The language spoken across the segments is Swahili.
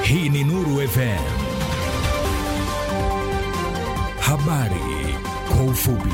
Hii ni Nuru FM. Habari kwa ufupi.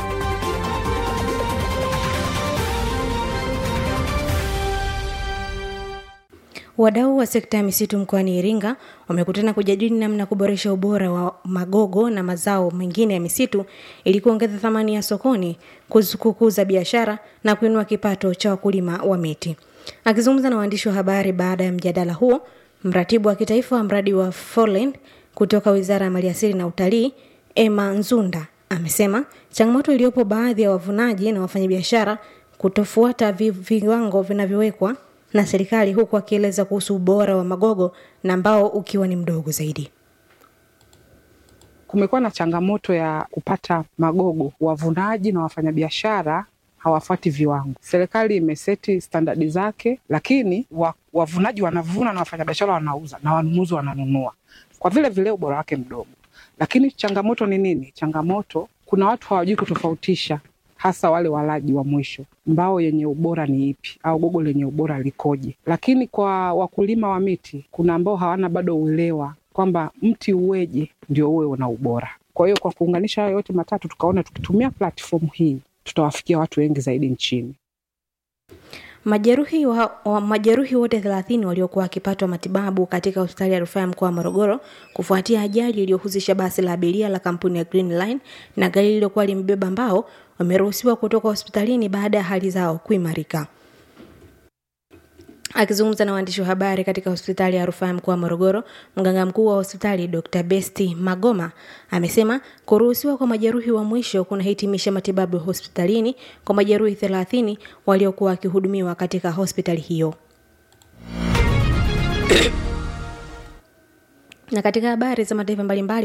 Wadau wa sekta ya misitu mkoani Iringa wamekutana kujadili namna ya kuboresha ubora wa magogo na mazao mengine ya misitu ili kuongeza thamani ya sokoni, kuz- kukuza biashara na kuinua kipato cha wakulima wa miti. Akizungumza na waandishi wa habari baada ya mjadala huo, mratibu wa kitaifa wa mradi wa Forland kutoka Wizara ya Maliasili na Utalii, Emma Nzunda, amesema changamoto iliyopo baadhi ya wavunaji na wafanyabiashara kutofuata vi- viwango vinavyowekwa na serikali huku akieleza kuhusu ubora wa magogo na mbao ukiwa ni mdogo zaidi. Kumekuwa na changamoto ya kupata magogo, wavunaji na wafanyabiashara hawafuati viwango. Serikali imeseti standadi zake, lakini wa, wavunaji wanavuna na wafanyabiashara wanauza na wanunuzi wananunua, kwa vile vile ubora wake mdogo. Lakini changamoto ni nini? Changamoto, kuna watu hawajui kutofautisha, hasa wale walaji wa mwisho, mbao yenye ubora ni ipi au gogo lenye ubora likoje. Lakini kwa wakulima wa miti, kuna ambao hawana bado uelewa kwamba mti uweje ndio uwe una ubora. Kwa hiyo kwa kuunganisha hayo yote matatu, tukaona tukitumia platform hii tutawafikia watu wengi zaidi nchini. Majeruhi, wa, wa, majeruhi wote 30 waliokuwa wakipatwa matibabu katika hospitali ya rufaa ya mkoa wa Morogoro kufuatia ajali iliyohusisha basi la abiria la kampuni ya Green Line na gari lililokuwa limebeba mbao wameruhusiwa kutoka hospitalini baada ya hali zao kuimarika. Akizungumza na waandishi wa habari katika hospitali ya rufaa ya mkoa wa Morogoro, mganga mkuu wa hospitali Dr. Besti Magoma amesema kuruhusiwa kwa majeruhi wa mwisho kunahitimisha matibabu hospitalini kwa majeruhi 30 waliokuwa wakihudumiwa katika hospitali hiyo. na katika habari za mataifa mbalimbali